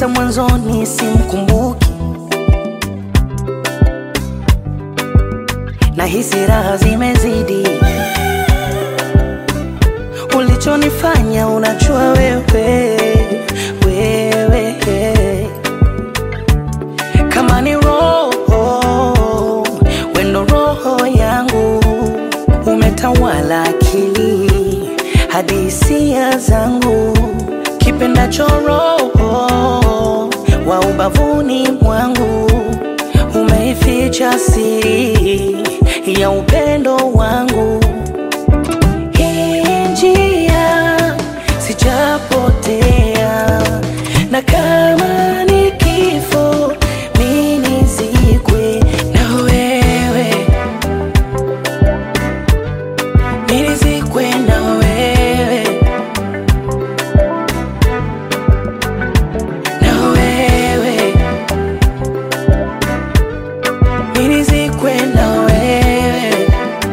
hata mwanzoni simkumbuki, na hisi raha zimezidi. Ulichonifanya unajua wewe, wewe kama ni roho wendo, roho yangu umetawala akili hadi hisia zangu, kipendacho roho wa ubavuni mwangu umeificha siri ya upendo wangu. Hii njia sijapotea, na kama ni kifo mi nizikwe na wewe, mi nizikwe na wewe, na wewe, mi nizikwe na wewe.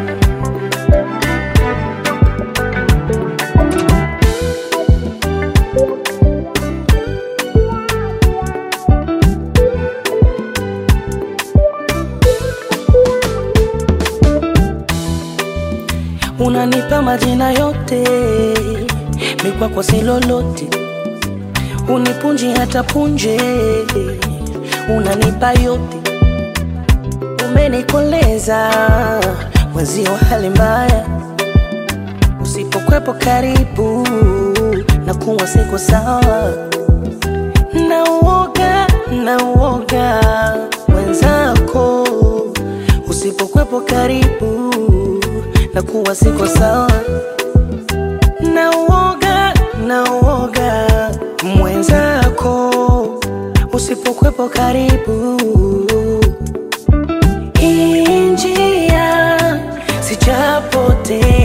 Unanipa majina yote, mikwako si lolote, unipunji hata punje, unanipa yote, umenikoleza mwezio hali mbaya, usipokwepo karibu na kuwa siko sawa, na uoga na uoga mwenzako, usipokwepo karibu na kuwa siko sawa, na uoga na uoga mwenzako, usipokwepo karibu. Hii njia sijapotea